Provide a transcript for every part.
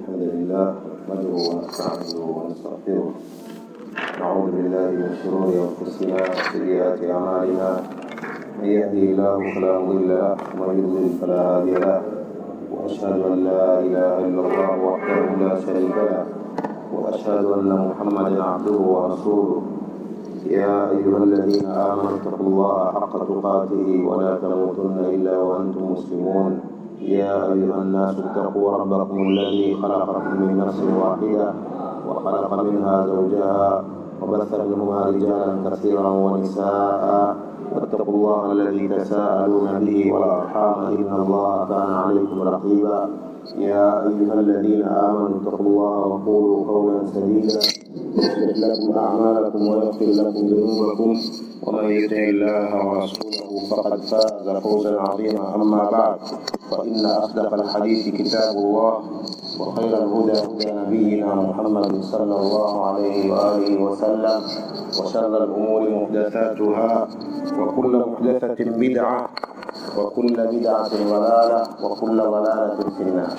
الحمد لله نحمده ونستعينه ونستغفره نعوذ بالله من شرور انفسنا وسيئات اعمالنا من يهده الله فلا مضل له ومن يضلل فلا هادي له واشهد ان لا اله الا الله وحده لا شريك له واشهد ان محمدا عبده ورسوله يا ايها الذين امنوا اتقوا الله حق تقاته ولا تموتن الا وانتم مسلمون يا أيها الناس اتقوا ربكم الذي خلقكم من نفس واحدة وخلق منها زوجها وبث منهما رجالا كثيرا ونساء واتقوا الله الذي تساءلون به والأرحام إن الله كان عليكم رقيبا يا أيها الذين آمنوا اتقوا الله وقولوا قولا سديدا يصلح لكم أعمالكم ويغفر لكم ذنوبكم ومن يطع الله ورسوله فقد فاز فوزا عظيما أما بعد فإن أصدق الحديث كتاب الله وخير الهدى هدى نبينا محمد صلى الله عليه وآله وسلم وشر الأمور محدثاتها وكل محدثة بدعة وكل بدعة ضلالة وكل ضلالة في النار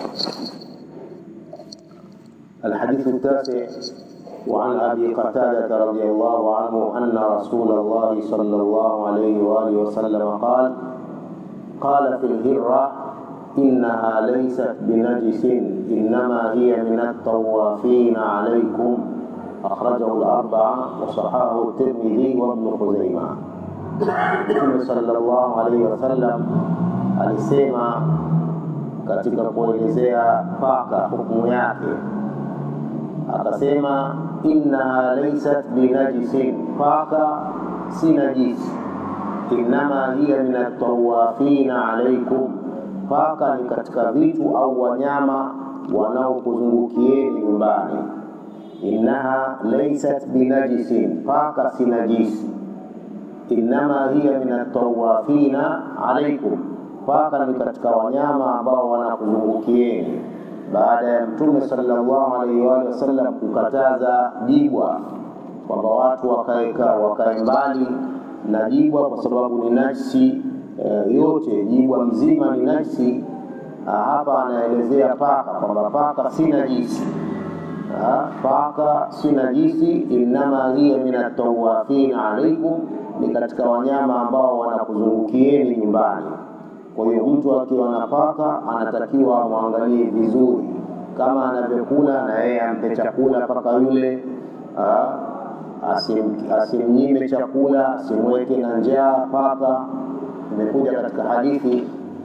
الحديث التاسع وعن أبي قتادة رضي الله عنه أن رسول الله صلى الله عليه وآله وسلم قال قال في الهرة إنها ليست بنجس إنما هي من الطوافين عليكم أخرجه الأربعة وصححه الترمذي وابن خزيمة Mtume sallallahu alaihi wasallam alisema katika kuelezea paka hukumu yake, akasema innaha laysat binajisin, paka si najisi, innama hiya min atawafina alaikum, paka ni katika vitu au wanyama wanaokuzungukieni nyumbani. Innaha laysat binajisin, paka si najisi innama hiya min atawafina alaikum, paka ni katika wanyama ambao wanakuzungukieni. Baada ya Mtume sallallahu alaihi wa alihi wasallam kukataza jibwa kwamba watu wakaeka wakae mbali na jibwa kwa sababu ni najisi e, yote jibwa mzima ni najisi. Hapa anaelezea paka kwamba paka si najisi paka si najisi, innama hiya min atawafina alaikum ni katika wanyama ambao wanakuzungukieni nyumbani. Kwa hiyo mtu akiwa na paka anatakiwa amwangalie vizuri, kama anavyokula na yeye ampe chakula paka yule, asim, asimnyime chakula, asimweke na njaa paka. Imekuja katika hadithi,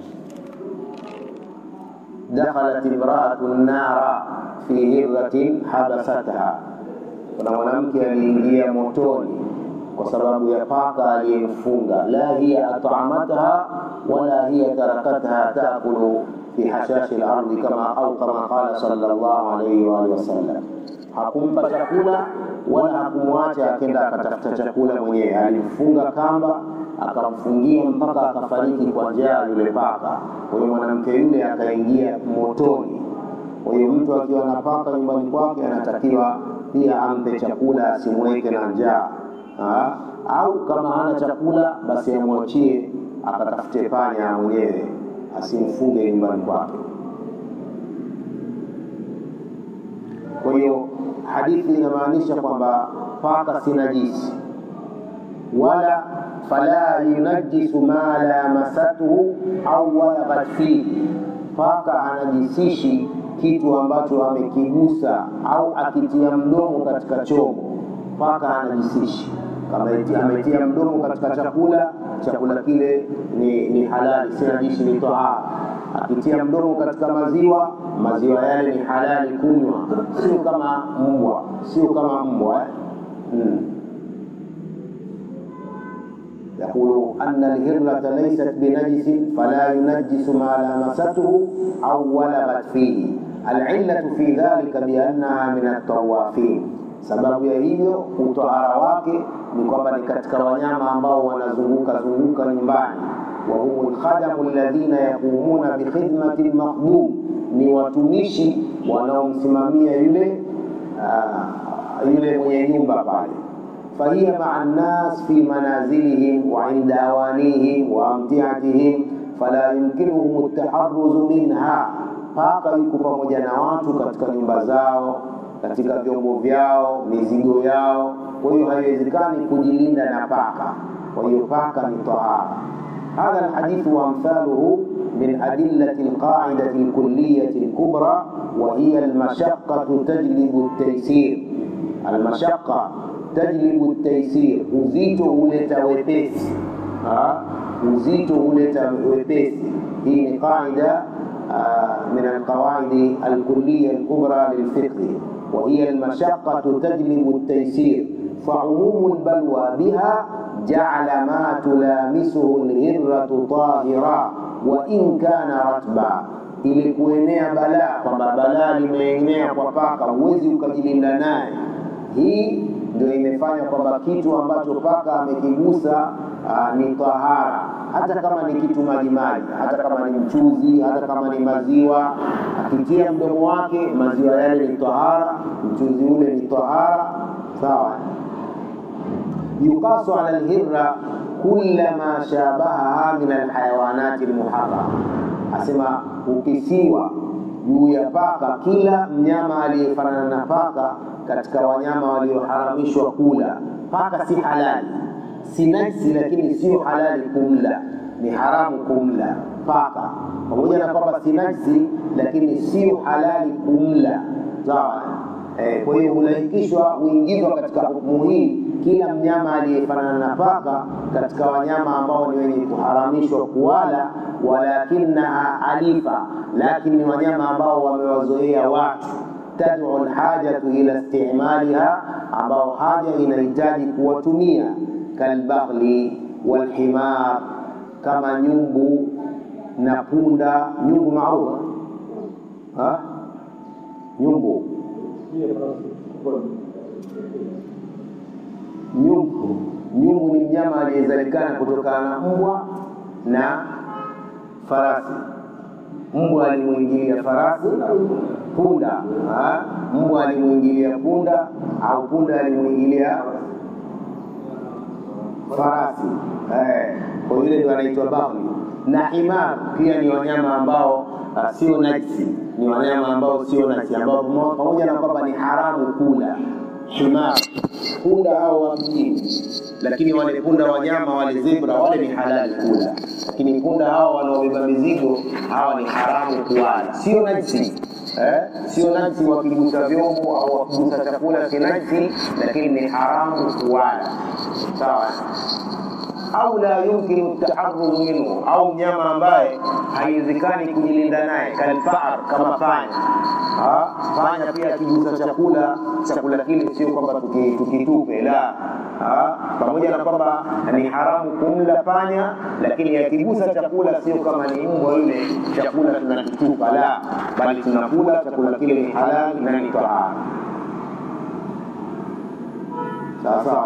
dakhalat imraatu nara fi hirratin habasatha, kuna mwanamke aliingia motoni kwa sababu ya paka aliyemfunga. La hiya at'amatha wala hiya tarakatha taakulu fi hashashi al-ardi kama au kama qala sallallahu alayhi wa alihi wasallam, hakumpa chakula wala hakumwacha akenda akatafuta chakula mwenyewe, alimfunga kamba akamfungia mpaka akafariki kwa njaa yule paka. Kwa hiyo mwanamke yule akaingia motoni. Kwa hiyo mtu akiwa na paka nyumbani kwake anatakiwa pia ampe chakula, asimweke na njaa Ha? au kama hana chakula basi amwachie akatafute panya mwenyewe, asimfunge nyumbani kwake. Kwa hiyo hadithi inamaanisha kwamba paka si najisi, wala fala yunajisu ma lamasatuhu au walaghat fihi, paka anajisishi kitu ambacho amekigusa au akitia mdomo katika chombo paka anajisishi kama ametia mdomo katika chakula, chakula kile ni, ni halali, si najisi, ni tahara. Akitia mdomo katika maziwa, maziwa yale ni halali kunywa, sio kama mbwa, sio kama mbwa eh? hmm. يقول أن الهرة ليست بنجس فلا ينجس ما لمسته أو ولغت فيه العلة في ذلك بأنها من الطوافين Sababu ya hivyo utahara wake ni kwamba ni katika wanyama ambao wanazunguka zunguka nyumbani. wa humu lkhadamu alladhina yaqumuna bikhidmati lmaqdum, ni watumishi wanaomsimamia yule uh, yule mwenye nyumba pale. fahiya maa nnas fi manazilihim wa inda awanihim wa amtiatihim fala yumkinuhum ltaharuzu minha paka yuko pamoja na watu katika nyumba zao, katika vyombo vyao, mizigo yao. Kwa hiyo haiwezekani kujilinda na paka. Kwa hiyo paka ni tahara. هذا الحديث وأمثاله من أدلة القاعدة الكلية الكبرى وهي المشقة تجلب التيسير المشقة تجلب التيسير uzito huleta wepesi uzito huleta wepesi hii ni qaida من القواعد الكلية الكبرى للفقه وهي المشقة تجلب التيسير فعموم البلوى بها جعل ما تلامسه الهرة طاهرا وإن كان رتبا ili kuenea balaa kwamba balaa limeenea kwa paka huwezi ukajilinda naye hii ndio imefanya kwamba kitu ambacho paka amekigusa uh, ni tahara hata kama ni kitu majimaji hata kama ni mchuzi hata kama ni maziwa akitia mdomo wake maziwa yale ni tahara mchuzi ule ni tahara sawa yuqasu ala lhirra kullama shabahaha min alhayawanati lmuharama asema ukisiwa juu ya paka kila mnyama aliyefanana na paka katika wanyama walioharamishwa kula paka si halali si najsi lakini sio halali kumla ni haramu kumla paka pamoja na kwamba si najsi lakini sio halali kumla sawa eh, kwa hiyo hulaikishwa huingizwa katika hukumu hii kila mnyama aliyefanana na paka katika wanyama ambao ni wenye kuharamishwa kuwala walakinaha alifa lakini ni wanyama ambao wamewazoea watu tad'u alhajatu ila istimaliha ambao haja inahitaji kuwatumia kalbaghli walhimar kama nyumbu na punda nyumbu maarufu nyumbu nyumbu nyumbu ni mnyama aliyezalikana kutokana na mbwa na farasi mbwa alimwingilia farasi punda ha? mbwa alimwingilia punda au punda alimwingilia farasi eh, kwa yule ndio anaitwa baghli na himar pia ni wanyama ambao uh, sio najisi ni wanyama ambao sio najisi ambao pamoja na kwamba ni haramu kula himar punda au wa mjini lakini wale punda wanyama wale zebra wale ni halali kula lakini punda hao wanaobeba mizigo hawa ni haramu kuwala sio najisi eh? sio najisi wakigusa vyombo au wakigusa chakula si najisi lakini ni haramu kuwala sawa au la yumkinu taharrumu minhu, au mnyama ambaye haiwezekani kujilinda naye, kalfar, kama panya. Ha? Panya pia akigusa chakula, chakula kile sio kwamba tukitupe, la ha? pamoja na kwamba ni haramu kumla panya, lakini akigusa chakula sio kama ni mbwa yule, chakula tunakitupa, la bali tunakula chakula kile, ni halali na ni tahara. Sawa sawa.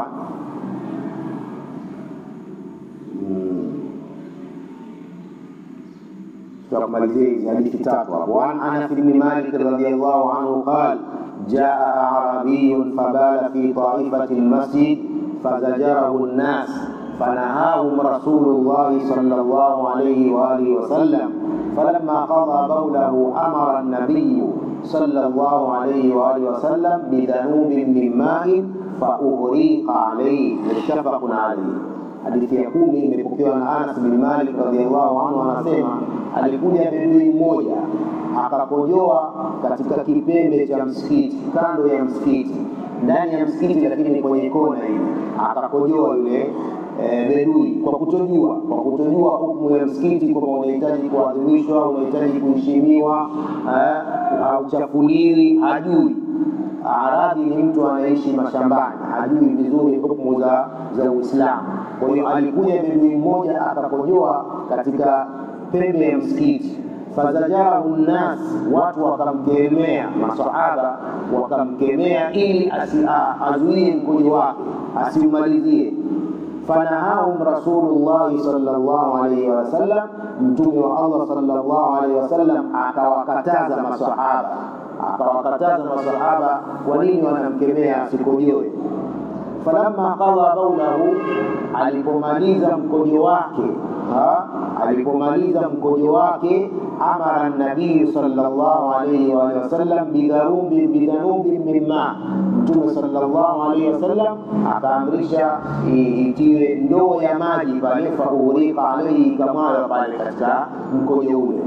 tukamalizia hizi hadithi tatu hapo wan anas bni malik radiallahu anhu qal jaa arabiyun fabala fi taifati lmasjid fazajarahu nnas فنهاهم رسول الله صلى الله عليه وآله وسلم فلما قضى بوله أمر النبي صلى الله عليه وآله وسلم بذنوب من ماء فأغريق عليه متفق عليه hadithi ya kumi imepokewa na Anas bin Malik radhiallahu anhu, anasema alikuja bedui mmoja akakojoa katika kipembe cha msikiti, kando ya msikiti, ndani ya msikiti, lakini kwenye kona hivi, akakojoa yule e, bedui kwa kutojua, kwa kutojua hukumu ya msikiti kwamba unahitaji kuadhimishwa, unahitaji kuheshimiwa, hauchafuliwi, hajui Arabi ni mtu anaishi mashambani, hajui vizuri hukumu za za Uislamu. Kwa hiyo alikuja bedui mmoja akakojoa katika pembe ya msikiti, fazajarahu nnas, watu wakamkemea, masahaba wakamkemea ili azuie mkojo wake asiumalizie fanahahum rasulullahi sallallahu alaihi wasallam, mtume wa Allah sallallahu alaihi wasallam akawakataza masahaba akawakataza masahaba kwa nini wanamkemea asikojoe. Falamma qadha baulahu, alipomaliza mkojo wake alipomaliza mkojo wake amara nabii sallallahu alayhi wa alihi wasallam bidharubi bidhanubi mimma mtume sallallahu alayhi wasallam akaamrisha itiwe ndoo ya maji pale faurika alaihi ikamwaga pale katika mkojo ule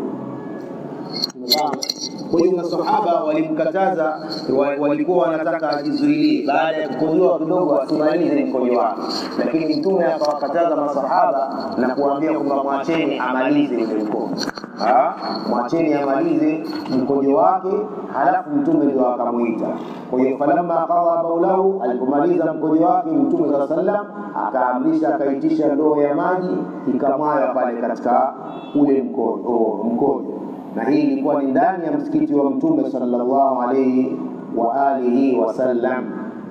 kwa hiyo masahaba walimkataza walikuwa wanataka ajizuilie baada ya kukojoa kidogo asimalize mkojo wake lakini mtume akawakataza masahaba na kuambia kwamba mwacheni amalize ule mkojo mwacheni amalize mkojo wake halafu mtume ndio akamwita kwa hiyo falamma qadha baulahu alipomaliza mkojo wake mtume saa sallam akaamrisha akaitisha ndoo ya maji ikamwaya pale katika ule mkojo mkojo na hii ilikuwa ni ndani ya msikiti wa mtume sallallahu alaihi wa alihi wasallam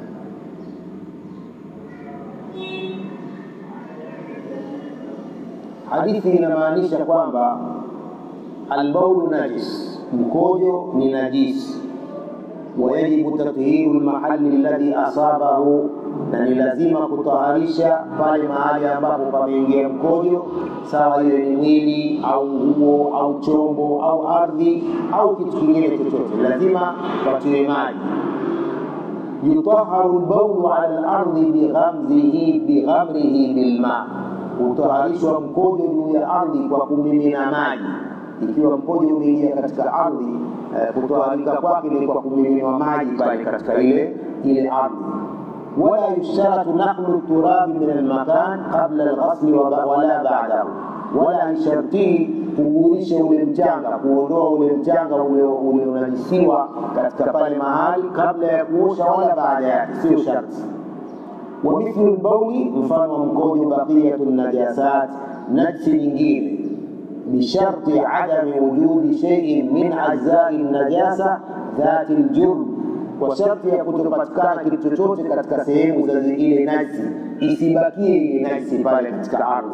hadithi inamaanisha kwamba albaulu najis mkojo ni najisi wayajibu tathiru lmahali alladhi asabahu na ni lazima kutaharisha pale mahali ambapo pameingia mkojo sawa hiyo ni mwili au nguo au chombo au ardhi au kitu kingine chochote lazima patiwe maji yutaharu lbaulu ala lardi bighamzihi bighamrihi bilma hutaharishwa mkojo juu ya ardhi kwa kumimina maji ikiwa mkojo umeingia katika ardhi eh, kutoharika kwake ni kwa kumiminwa maji pale katika ile ile ardhi wala yushtaratu naqlu turabi min almakan qabla alghasli wala ba'dahu wala haishartii kugurisha ule mchanga kuondoa ule mchanga ulionajisiwa katika pale mahali kabla ya kuosha wala baada yake sio sharti ومثل البول mfano wa mkojo baqiyatu najasat najsi nyingine بشرط عدم وجود شيء من أجزاء النجاسة ذات الجرم kwa sharti ya kutopatikana kitu chochote katika sehemu za ile najsi isibakie ile najsi pale katika ardhi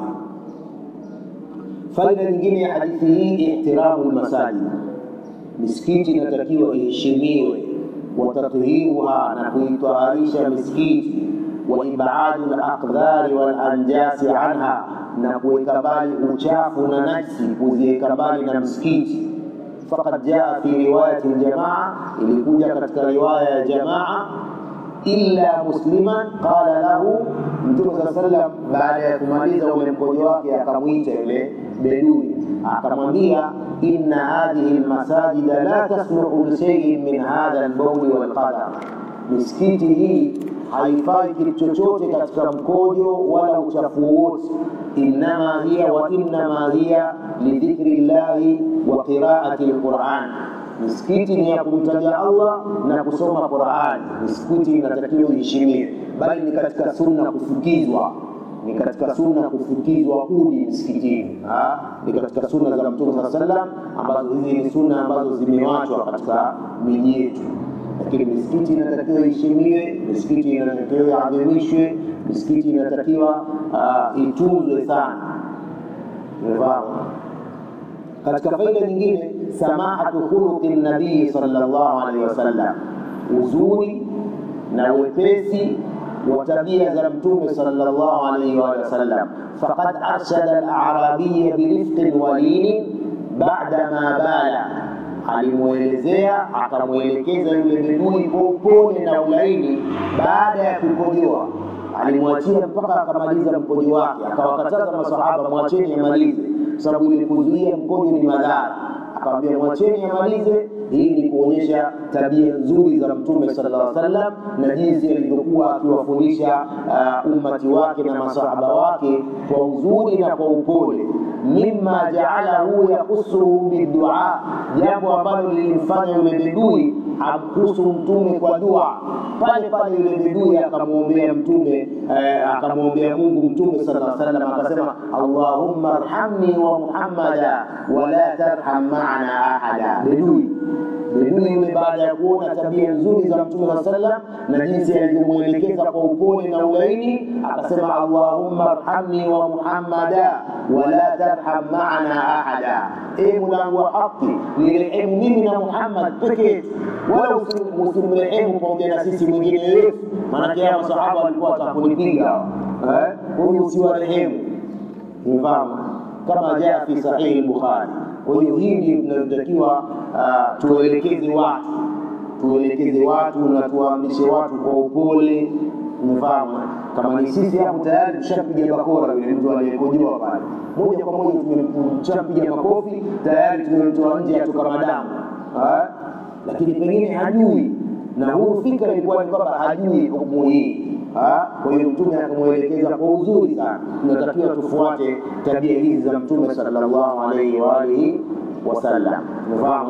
faida nyingine ya hadithi hii ihtiramu lmasajid misikiti inatakiwa iheshimiwe watathiruha na kuitaharisha misikiti waibadu laqdhari walanjasi anha na kuweka mbali uchafu na najsi kuziweka mbali na msikiti faqad jaa fi riwayati ljamaa ilikuja katika riwaya ya jamaa illa musliman qala lahu mtume saa sallam baada ya kumaliza ule mkojo wake akamwita yule bedui akamwambia inna hadhihi lmasajida la tasluhu lishaiin min hadha lbauli walqadar misikiti hii haifai kitu chochote katika mkojo wala uchafu wote innama hiya wa innama hiya lidhikri llahi wa qiraati lquran misikiti ni ya kumtaja allah na kusoma qurani misikiti inatakiwa iheshimiwe bali ni katika sunna kufukizwa ni katika sunna kufukizwa udi msikitini ni katika sunna za mtume saa sallam ambazo hizi ni sunna ambazo zimewachwa katika miji yetu lakini misikiti inatakiwa iheshimiwe misikiti inatakiwa iadhimishwe misikiti inatakiwa uh, itunzwe sana umefahamu katika faida nyingine samahatu khuluqi nabii sallallahu alaihi wasallam uzuri na wepesi wa tabia za mtume sallallahu alaihi wa sallam faqad arshada al-a'rabiyya birifqin walinin ba'da ma bala alimwelezea akamwelekeza yule bedui kwa upole na ulaini baada ya kukojoa alimwachia mpaka akamaliza mkojo wake akawakataza masahaba mwacheni amalize sababu ile kuzuia mkojo ni madhara akamwambia mwacheni amalize hii ni kuonyesha tabia nzuri za mtume sallallahu alaihi wasallam na jinsi alivyokuwa akiwafundisha uh, ummati wake na masahaba wake kwa uzuri na kwa upole mima jaalahu yakusuhu bidua jambo ambalo lilimfanya yule bedui amkusu mtume kwa dua pale pale yule bedui akamwombea mtume eh, akamwombea mungu mtume sallallahu alaihi wasallam akasema allahumma arhamni wa muhammada wala tarham maana ahada bedui bedui yule baada ya kuona tabia nzuri za mtume saa sallam na jinsi alivyomwelekeza kwa upole na ulaini akasema allahumma arhamni wa muhammada wala tarham maana ahada e mulango wa haki nirehemu mimi na muhammad peke yetu wala usimrehemu pamoja na sisi mwingine yoyote maanake haya masahaba walikuwa watakunipiga huyu usiwarehemu mfahamu kama jaa fi sahihi al-Bukhari. Kwa hiyo hii ndio tunatakiwa uh, tuelekeze watu tuelekeze watu na tuwaamrishe watu kwa upole. Umefahamu? Kama ni sisi hapo tayari tushapiga bakora yule mtu aliyekojoa pale, moja kwa moja tumempiga makofi tayari, tumemtoa nje atoka madamu, lakini pengine hajui na huyu fikra ilikuwa ni kwamba hajui hukumu hii. Kwa hiyo Mtume akamwelekeza kwa uzuri sana. Tunatakiwa tufuate tabia hizi za Mtume sallallahu alaihi wa alihi wasallam. Umefahamu?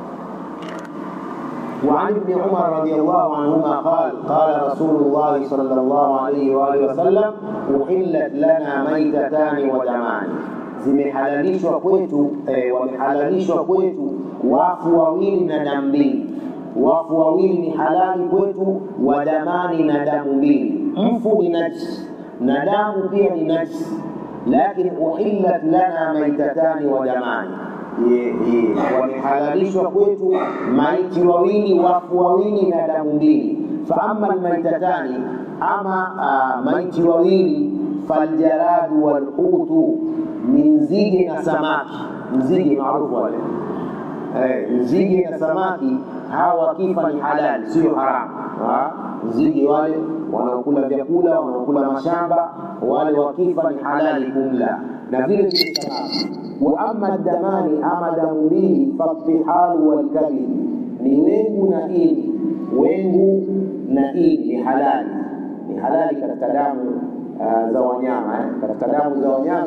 وعن ابن عمر رضي الله عنهما قال قال رسول الله صلى الله عليه وآله وسلم أحلت لنا ميتتان ودمان zimehalalishwa kwetu eh, wamehalalishwa kwetu wafu wawili na damu mbili wafu wawili ni halali kwetu wa damani na damu mbili mfu ni najisi na damu pia ni najisi lakin uhillat lana maitatani wa damani wamehalalishwa kwetu maiti wawili wafu wawili na damu mbili faama almaitatani ama uh, maiti wawili faljaradu walhutu ni nzige na samaki nzige maarufu wale eh, nzige na samaki hawa wakifa ni halali sio haramu nzige wale wanaokula vyakula wanaokula mashamba wale wakifa ni halali kumla na vile vile samaki wa ama damani ama damu mbili fatihalu walkabid ni wengu na ini wengu na ini ni halali ni halali katika damu uh, za wanyama eh? katika damu za wanyama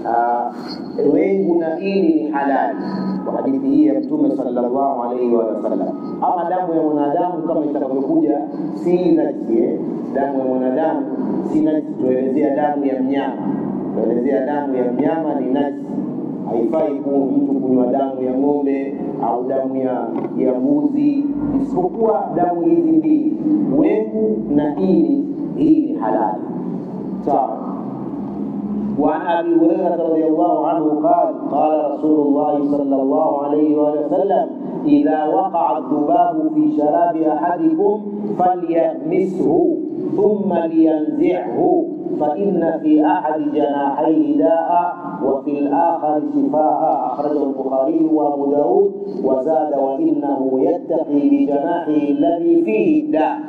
uh, wengu na ini ni halali kwa hadithi hii ya mtume sallallahu alaihi wa sallam ama damu ya mwanadamu kama itakavyokuja si najisi eh? damu ya mwanadamu si najisi tuelezea damu ya mnyama tuelezea damu ya mnyama ni najisi haifai mtu kunywa damu ya ng'ombe au damu ya ya mbuzi, isipokuwa damu hizi mbili, wengu na ini, hii ni halali. Sawa. وعن ابي هريره رضي الله عنه قال قال رسول الله صلى الله عليه وآله وسلم اذا وقع الذباب في شراب احدكم فليغمسه ثم لينزعه فإن في أحد جناحيه داء وفي الآخر شفاء أخرجه البخاري وأبو داود وزاد وإنه يتقي بجناحه الذي فيه داء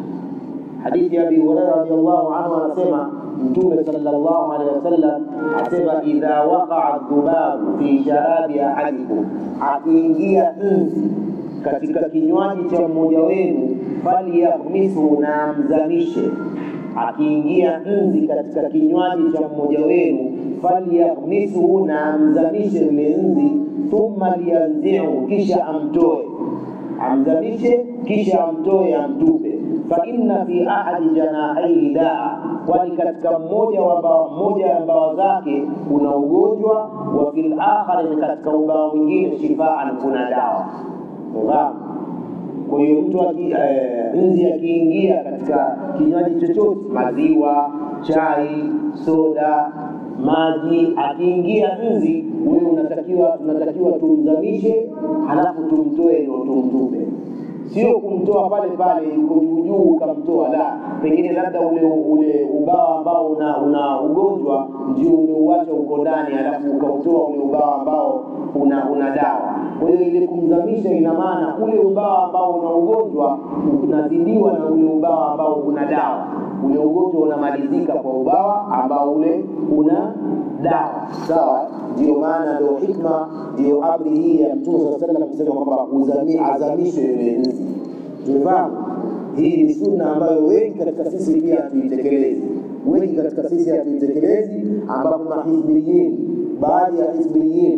حديث أبي هريرة رضي الله عنه أنسمع Mtume sallallahu alaihi wasallam asema idha waqaa dhubabu fi sharabi ahadikum, akiingia nzi katika kinywaji cha mmoja wenu, falyaghmisu, na amzamishe. Akiingia nzi katika kinywaji cha mmoja wenu, falyaghmisu, na amzamishe yule nzi, thumma liyanzihu, kisha amtoe, amzamishe kisha amtoe, amtupe fa inna fi ahadi janahaihi daa, kwani katika mmoja wa mbawa mmoja ya mbawa zake kuna ugonjwa, wa fil akhari, katika ubawa mwingine shifaan, kuna dawa. Unafahamu? Kwa hiyo mtu eh, nzi akiingia katika kinywaji chochote, maziwa, chai, soda, maji, akiingia nzi, wewe unatakiwa tunatakiwa tumzamishe, halafu tumtoe ndio tumtupe sio kumtoa pale pale yuko juu juu ukamtoa, la, pengine labda ule ule ubawa ambao una, una ugonjwa ndio umeuacha uko ndani, alafu ukautoa ule ubawa ambao una, una dawa. Kwa hiyo ile kumzamisha, ina maana ule ubawa ambao una ugonjwa unazidiwa na ule ubawa ambao una dawa. Ule ugonjwa unamalizika kwa ubawa ambao ule una dawa, sawa. Ndio maana ndio hikma, ndio amri hii ya Mtume sallallahu alaihi wasallam kusema kwamba azamishwe yule nzi. Tumefahamu hii ni sunna ambayo wengi katika sisi pia hatuitekelezi, wengi katika sisi hatuitekelezi, ambapo mahizbiyin, baadhi ya hizbiyin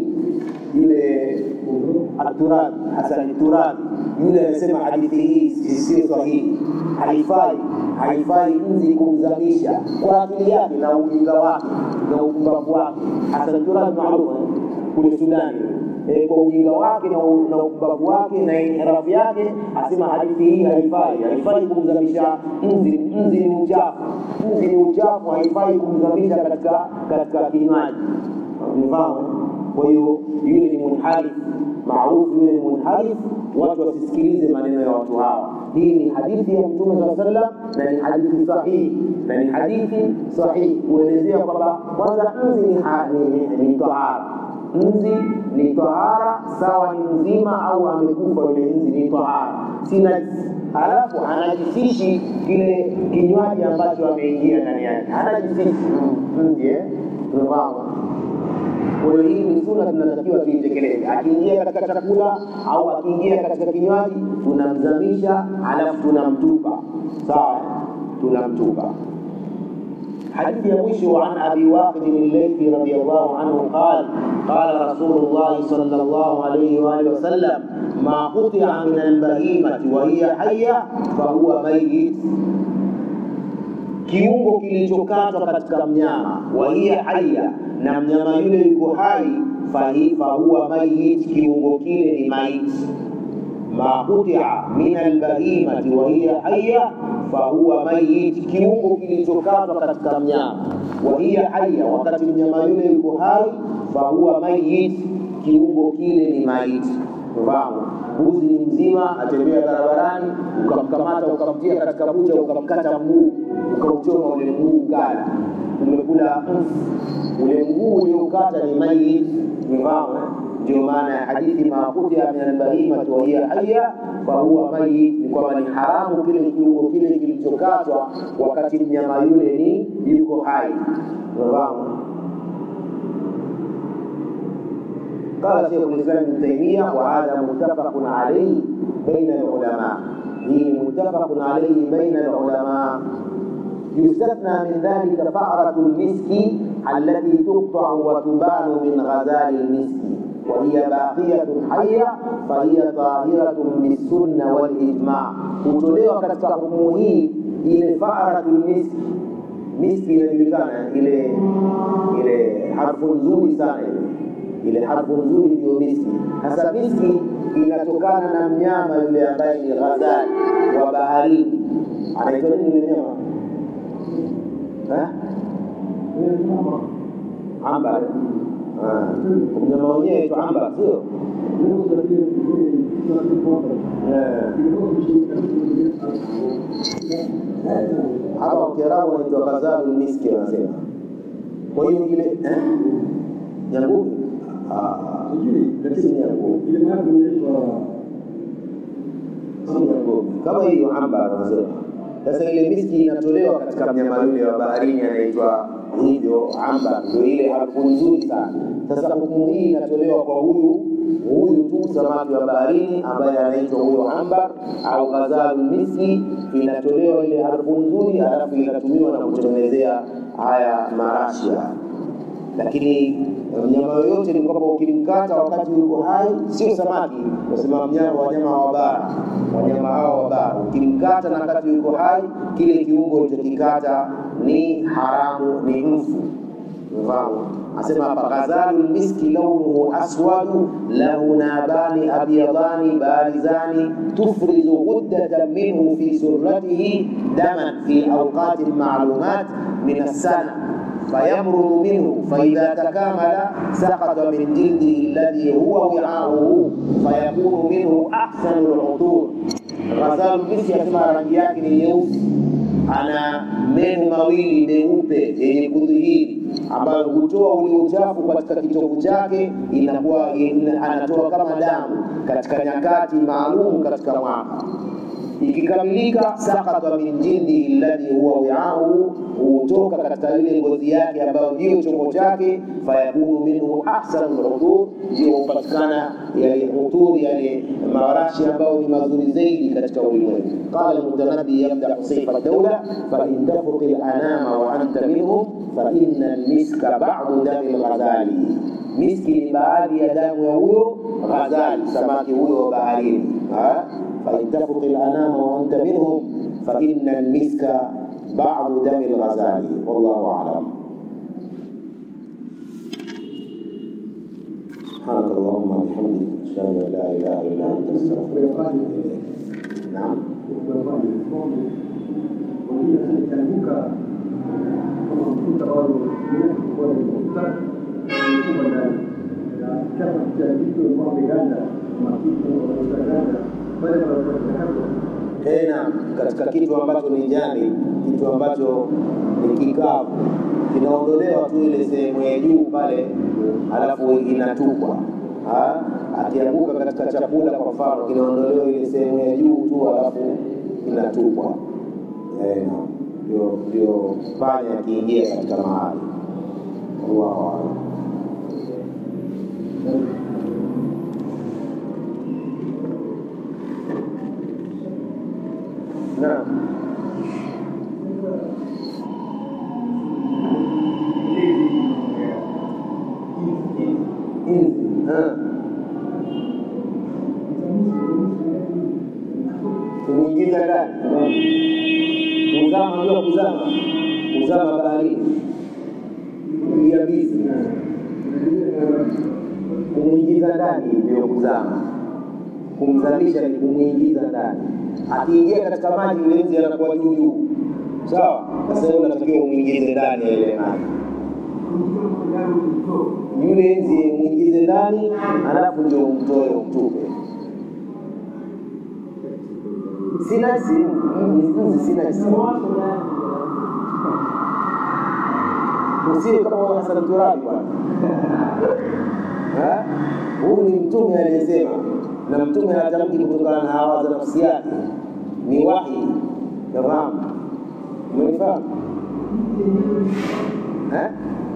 yule Aturabi Hasani Turabi yule anasema hadithi hii sio sahihi, haifai haifai nzi kumzamisha kwa akili yake na ujinga wake na upumbavu wake. Hasani Turabi maarufu kule Sudani e, kwa ujinga wake na upumbavu wake na inhirafu yake, asema hadithi hii haifai, haifai kumzamisha nzi. Nzi ni uchafu, nzi ni uchafu, haifai kumzamisha katika katika kinywaji. Nifahamu. Kwa hiyo yule ni munharif maarufu, yule ni munharif. Watu wasisikilize maneno ya watu hawa. hii ni hadithi ya mtume saa sallam na ni hadithi sahihi na ni hadithi sahihi kuelezea kwamba kwanza nzi ni, ha- ni, ni, ni tahara nzi ni tahara sawa ni mzima au amekufa yule nzi ni tahara si najisi halafu anajisishi kile kinywaji ambacho ameingia ndani yake anajisishi nzi eh? tumefahamu kwa hiyo hii ni sunna tunatakiwa tuitekeleze. Akiingia katika chakula au akiingia katika kinywaji, tunamzamisha halafu tunamtupa. Sawa, eh? tunamtupa. حديث يمشي عن ابي واقد الليثي رضي الله عنه قال قال رسول الله صلى الله عليه واله وسلم ما قطع من البهيمه وهي حيه فهو ميت kiungo kilichokatwa katika mnyama wa hiya haya na mnyama yule yuko hai fahi- fahuwa mayit kiungo kile ni maiti ma kutia min albahimati wa hiya haya fahuwa mayit kiungo kilichokatwa katika mnyama wa hiya haya wakati mnyama yule yuko hai fahuwa mayit kiungo kile ni maiti fahamu mbuzi ni mzima atembea barabarani ukamkamata ukamtia katika bucha ukamkata mguu ukauchoma ule mguu ukala umekula mfu ule mguu ulioukata ni mayit umefahamu eh? ndio maana ya hadithi makutia min albahimati wa hiya haya fahuwa mayit ni kwamba ni haramu kile kiungo kile kilichokatwa wakati mnyama yule ni yuko hai umefahamu قال شيخ الاسلام ابن تيميه وهذا متفق عليه بين العلماء هي متفق عليه بين العلماء يستثنى من ذلك فأرة المسك التي تقطع وتبان من غزال المسك وهي باقية حية فهي طاهرة بالسنة والإجماع kutolewa katika hukumu hii ile faaratul miski miski inajulikana ile ile harfu nzuri sana ile ile harfu nzuri ndio miski. Hasa miski inatokana na mnyama yule ambaye ni ghazali wa baharini. Anaitwa nini yule mnyama? Eh? Ambar. Ah, mnyama wenyewe aitwa ambar, sio? Eh. Hapa kwa Kiarabu anaitwa ghazalul miski wanasema. Kwa hiyo ile eh? Nyangumi? Ah, si nyangumi. Si nyangumi. Kama hiyo ambar wanasema. Sasa ile miski inatolewa katika mnyama yule wa baharini anaitwa hivyo ambar, ndio ile harufu nzuri sana. Sasa hukumu hii inatolewa kwa huyu huyu tu samaki wa baharini ambaye anaitwa huyo ambar au ghazalul miski, inatolewa ile harufu nzuri, halafu inatumiwa na kutengenezea haya marashia lakini mnyama yoyote ni kwamba ukimkata wakati yuko hai, sio samaki, nasema mnyama, wanyama wa bara, wanyama hao wa bara, ukimkata na wakati yuko hai, kile kiungo ulichokikata ni haramu, ni mfu. Umefahamu? Asema hapa ghazalul miski launuhu aswadu lahu nabani abyadani barizani tufrizu ghuddatan minhu fi surratihi daman fi awqatin ma'lumat min as-sana فيمرض منه فإذا تكامل سقط من جلده الذي هو وعاؤه فيكون منه أحسن العطور غزال miski asema rangi yake ni nyeusi ana meno mawili meupe yenye kudhihiri ambayo hutoa ule uchafu katika kitovu chake inakuwa ina- anatoa kama damu katika nyakati maalum katika mwaka ikikamilika sakata min jildihi alladhi huwa wi'ahu, hutoka katika ile ngozi yake ambayo ndiyo chombo chake, fayakunu minhu ahsanu lutur, ndio hupatikana yale utur, yale marashi ambayo ni mazuri zaidi katika ulimwengu. Qala Almutanabbi yamdahu sayfa dawla fain tafruqi lanama wa anta minhum faina almiska badu dami lghazali, miski ni baadhi ya damu ya huyo ghazali, samaki huyo wa baharini ha? فإن تفرق الأنام وأنت منهم فإن المسك بعض دم الغزال والله أعلم سبحانك اللهم وبحمدك أشهد أن لا إله إلا أنت أستغفرك وأتوب إليك نعم Chapa cha vitu ambavyo Uganda, mafuta, Uganda, pale pale tena katika kitu ambacho ni jani, kitu ambacho ni kikavu, kinaondolewa tu ile sehemu ya juu pale, alafu inatupwa. Ha? Akianguka katika chakula kwa mfano, kinaondolewa ile sehemu ya juu tu, alafu inatupwa. Eh, ndio ndio panya akiingia katika mahali. Allahu a'lam. Naam. Inzi. Ah. Kumwingiza ndani. Kuzama, unajua kuzama, kuzama baharini, kuyabizi, kumwingiza ndani ndio kuzama. Kumzamisha ni kumwingiza ndani. Akiingia katika maji, yule nzi anakuwa juu juu, sawa. Sasa wewe unatakiwa umwingize ndani ya ile maji yule nzi umwingize ndani, alafu ndio umtoe umtupe. Sina si nzi, sina si usiwe kama wa Hasan Turabi bwana. Ha? Huyu ni mtume aliyesema, na mtume hatamki kutokana na hawa za nafsi yake, ni wahi. Nafahamu, umenifahamu eh?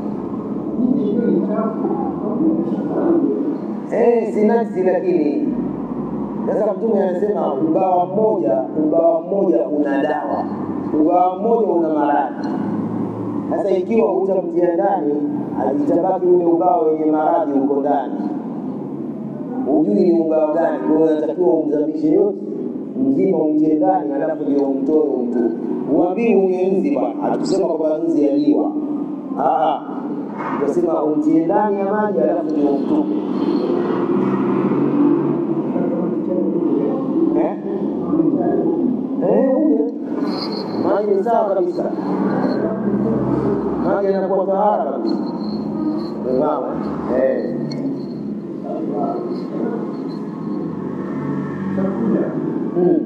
Eh, si najisi lakini sasa mtume anasema ubawa mmoja ubawa mmoja una dawa, ubawa mmoja una maradhi. Sasa ikiwa utamtia ndani, itabaki ule ubawa wenye maradhi uko ndani, hujui ni ubawa gani. Kwa hiyo unatakiwa umzamishe yote mzima, umtie ndani, alafu ndio umtoe umtupe. Uambii huye nzi bwana, hatukusema kwamba nzi yaliwa, tukasema umtie ndani ya maji, alafu ndio umtupe. Eh? Eh, ule maji ni sawa kabisa, maji yanakuwa tahara kabisa. Umefahamu? Eh. Hmm.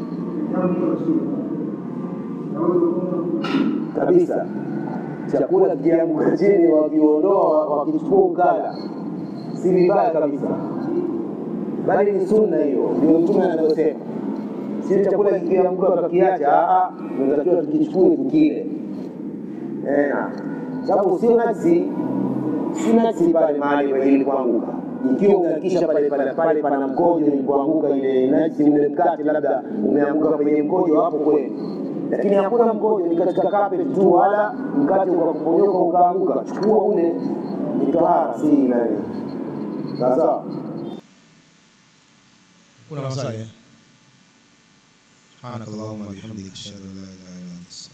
Kabisa, chakula kikianguka chini, wakiondoa wakichukua ukala, si vibaya kabisa bali ni sunna hiyo, ndio mtume anavyosema. Si chakula kikianguka tukakiacha, tunatakiwa tukichukue tukile. Eh, sababu sio najisi, si najisi pale mahali ilipoanguka. Ikiwa unahakikisha pale pale pale pana mkojo ilipoanguka ile najisi, ule mkate labda umeanguka kwenye mkojo, hapo kweli lakini hakuna mkojo, ni katika carpet tu, wala mkate ukakuponyoka ukaanguka, chukua ule, ni tahara, si nani. Sawa. kuna maswali eh? subhanakallahumma bihamdika ashhadu an la ilaha illa anta